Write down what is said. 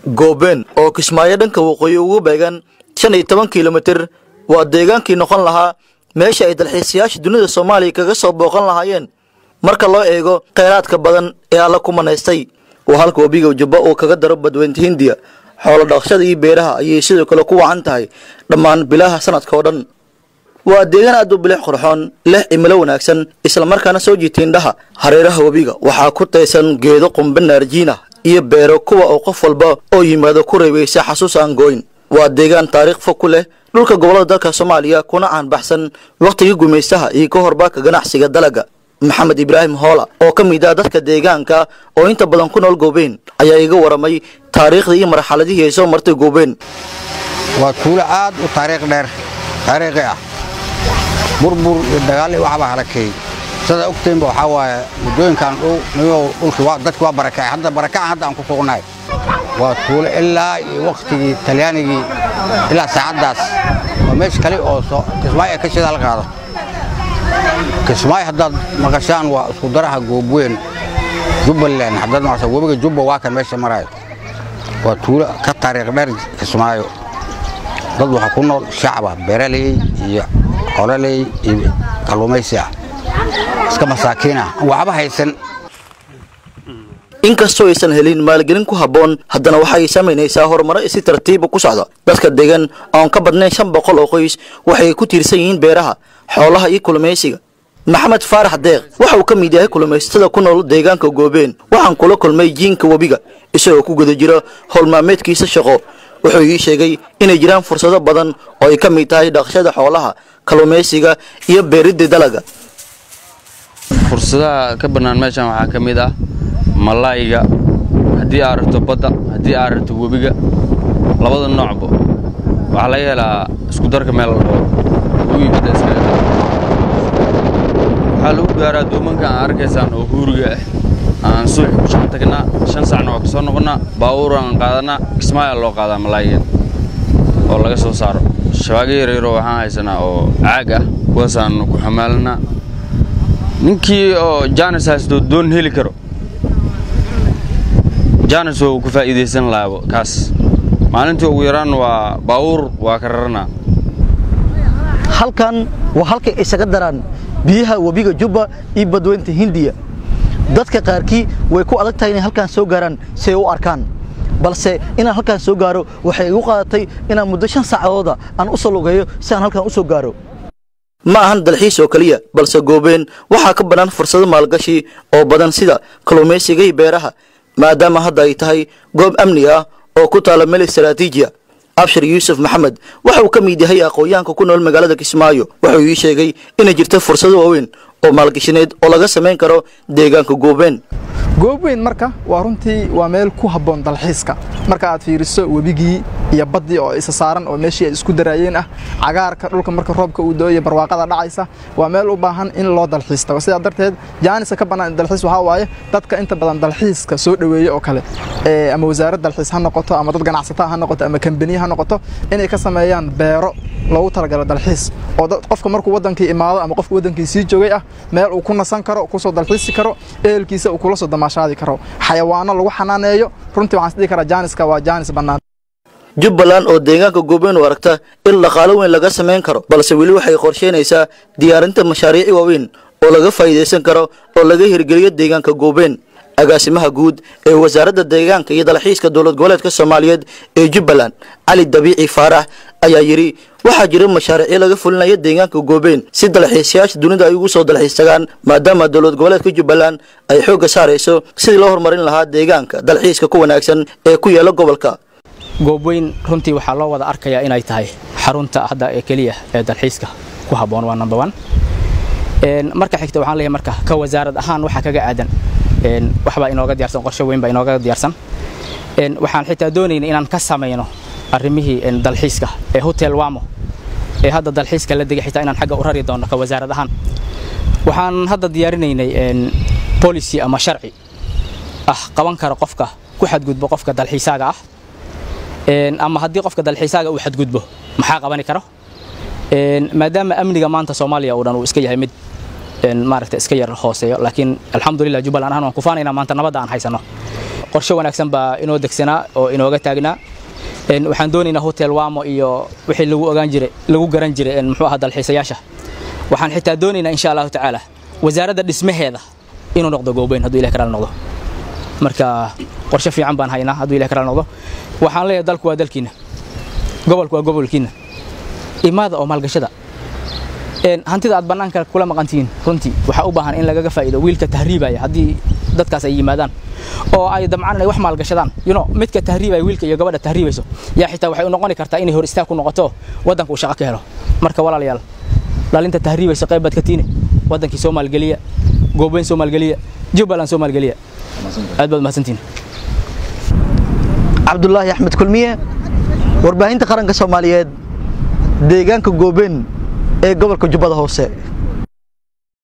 goobeen oo kismaayo dhanka waqooyi ugu beegan shan iyo toban kilomitir waa deegaankii noqon lahaa meesha ay dalxiisayaasha dunida soomaaliya kaga soo booqan lahaayeen marka loo eego kheyraadka badan ee alla ku manaystay waa halka webiga jubba uu kaga daro badweynta hindiya xoolo dhaqashada iyo beeraha ayay sidoo kale ku wacan tahay dhammaan bilaha sanadka oo dhan waa deegaan aad u bilix qurxoon leh cimilo wanaagsan islamarkaana soo jiita indhaha hareeraha webiga waxaa ku taysan geedo qumbe naarjiina iyo beero kuwa oo qof walba oo yimaado ku reebaysa xasuus aan gooyn waa deegaan taariikh fog ku leh dhulka gobollada dalka soomaaliya kuna caanbaxsan wakhtigii gumaystaha iyo ka horbaaka ganacsiga dalaga maxamed ibraahim hoola oo ka mid ah dadka deegaanka oo inta badan ku nool goobeen ayaa iga waramay taariikhdii iyo marxaladihii ay soo martay goobeen waa tuulo aad u taariikh dheer taariikhi ah burbur iyo dagaal waxbaa halakeeyey sidaa ogtaynba waxaa waaye muddooyinkan dhow niyow dhulkii dadki waa barakacay hadda barakacan hadda aan ku sugnahay waa tuulo ilaa iyo wakhtigii talyaanigii ilaa saacaddaas waa meesha kale oo kismaayo ee ka shidaal qaado kismaayo haddaad maqashaan waa isku daraha goobweyn jubbaland haddaad maqashaan webiga jubba waa kan meesha maraayo waa tuulo ka taariikh dheer kismaayo dad waxaa ku nool shacaba beeraley iyo xololey iyo kalluumaysi ah iska masaakiin ah waxba haysan inkastoo aysan helin maalgelin ku habboon haddana waxay samaynaysaa horumaro si tartiiba ku socda dadka degan oon ka badnayn shan boqol oo qoys waxay ku tiirsan yihiin beeraha xoolaha iyo kulumaysiga maxamed faarax deeq waxa uu ka mid yahay kulumaysatada ku nool deegaanka goobeen waxaan kula kulmay jiinka webiga isagoo ku guda jira howlmaalmeedkiisa shaqo wuxuu ii sheegay inay jiraan fursado badan oo ay ka mid tahay dhaqashada xoolaha kalluumaysiga iyo beeridda dalaga fursadaha ka bannaan meeshan waxaa ka mid ah malaayiga haddii aad rabto badda haddii aad rabto webiga labada noocba waxaa laga helaa isku darka meel oo webi badda iskaga daro waxaa lagu gaaraa doomanka aan arkaysaan oo huuriga ah aan subaxi ku shaqo tagnaa shan saacna waa ka soo noqonnaa baabuur aan qaadanaa kismaayaa loo qaadaa malaayigan oo laga soo saaro shabaago yaryaroo waxaan haysanaa oo caag ah kuwaasaan ku xamaalanaa ninkii oo jaanis haysto doon heli karo jaanis oo ku faa'iidaysan lahaabo kaas maalintii ugu yaraan waa baawuur waa ka raranaa halkan waa halkay isaga daraan biyaha webiga jubba iyo badweynta hindiya dadka qaarkii way ku adag tahay inay halkaan soo gaaraan si ay u arkaan balse inaan halkaan soo gaaro waxay igu qaadatay inaan muddo shan saacadooda aan u soo lugeeyo si aan halkaan u soo gaaro ma ahan dalxiis oo keliya balse goobeen waxaa ka bannaan fursado maalgashi oo badan sida kalluumaysiga iyo beeraha maadaama hadda ay tahay goob amni ah oo ku taala meel istaraatiijiya abshir yuusuf maxamed waxa uu ka mid yahay aqoon-yahanka ku nool magaalada kismaayo wuxuu ii sheegay inay jirto fursado waaweyn oo maalgashineed oo laga samayn karo deegaanka goobeen goobweyn marka waa runtii waa meel ku habboon dalxiiska marka aad fiiriso webigii iyo baddii oo isa saaran oo meeshii ay isku daraayeen ah cagaarka dhulka marka roobka uu dooyo barwaaqada dhacaysa waa meel u baahan in loo dalxiis tago sidaa darteed jaanisa ka bannaan dalxiis waxaa waaye dadka inta badan dalxiiska soo dhoweeya oo kale ama wasaarad dalxiis ha noqoto ama dad ganacsataa ha noqoto ama kambaniya ha noqoto inay ka sameeyaan beero loogu talagalo dalxiis oo qofka markuu wadankii imaado ama qofka wadankii sii joogay ah meel uu ku nasan karo kusoo dalxiisi karo ehelkiisa uu kula soo damaashaadi karo xayawaano lagu xanaaneeyo runtii waxaan isdhihi karaa jaaniska waa jaanis bannaan jubbaland oo deegaanka goobeen u aragta in dhaqaalo weyn laga samayn karo balse weli waxay qorsheynaysaa diyaarinta mashaariici waaweyn oo laga faa'iidaysan karo oo laga hirgeliyo deegaanka goobeen agaasimaha guud ee wasaaradda deegaanka iyo dalxiiska dowlad goboleedka soomaaliyeed ee jubbaland cali dabiici faarax ayaa yidhi waxaa jira mashaariicyo laga fulinayo deegaanka goobeen si dalxiisayaasha dunida ay ugu soo dalxiis tagaan maadaama dowlad goboleedka jubbaland ay xoogga saarayso sidii loo horumarin lahaa deegaanka dalxiiska ku wanaagsan ee ku yaala gobolka goobweyn runtii waxaa loo wada arkayaa inay tahay xarunta hadda ee keliya ee dalxiiska ku habboon waa number one marka xigta waxaan leeyahay marka ka wasaarad ahaan waxaa kaga aadan waxbaa inooga diyaarsan qorshe weyn baa inooga diyaarsan waxaan xitaa doonaynay inaan ka samayno arrimihii dalxiiska ee hotel wamo ee hadda dalxiiska la degay xitaa inaan xagga u rari doono ka wasaarad ahaan waxaan hadda diyaarinaynay policy ama sharci ah qaban kara qofka ku xadgudbo qofka dalxiisaaga ah ama haddii qofka dalxiisaaga uu xadgudbo maxaa qabani karo maadaama amniga maanta soomaaliya uu dhan uu iska yahay mid maaragta iska yar hooseeyo laakiin alxamdulilah jubbaland ahaan waan kufaanaynaa maanta nabadda aan haysano qorshe wanaagsan baa inoo degsanaa oo inooga taagnaa waxaan doonaynaa hotel wamo iyo wixii lagu ogaan jiray lagu garan jiray muxuu ahaa dalxiisayaasha waxaan xitaa doonaynaa insha allahu tacaala wasaaradda dhismaheeda inuu noqdo goobeyn hadduu ilahi karaal noqdo marka qorshe fiican baan haynaa hadduu ilahi karaal noqdo waxaan leeyahay dalku waa dalkiina gobolku waa gobolkiina imaada oo maalgashada hantida aad bannaanka kula maqantihiin runtii waxaa u baahan in lagaga faa'iido wiilka tahriibaya haddii dadkaas ay yimaadaan oo ay damcaan inay wax maalgashadaan you know midka tahriibaya wiilka iyo gabadha tahriibayso yaa xitaa waxay u noqoni kartaa inay hor istaag ku noqoto waddanka uu shaqo ka helo marka walaalayaal dhalinta tahriibaysa qayb baad ka tiine waddankii soo maalgeliya goobeyn soo maalgeliya jubbaland soo maalgeliya aad baad mahadsantihin cabdulaahi axmed kulmiye warbaahinta qaranka soomaaliyeed deegaanka goobeen ee gobolka jubbada hoose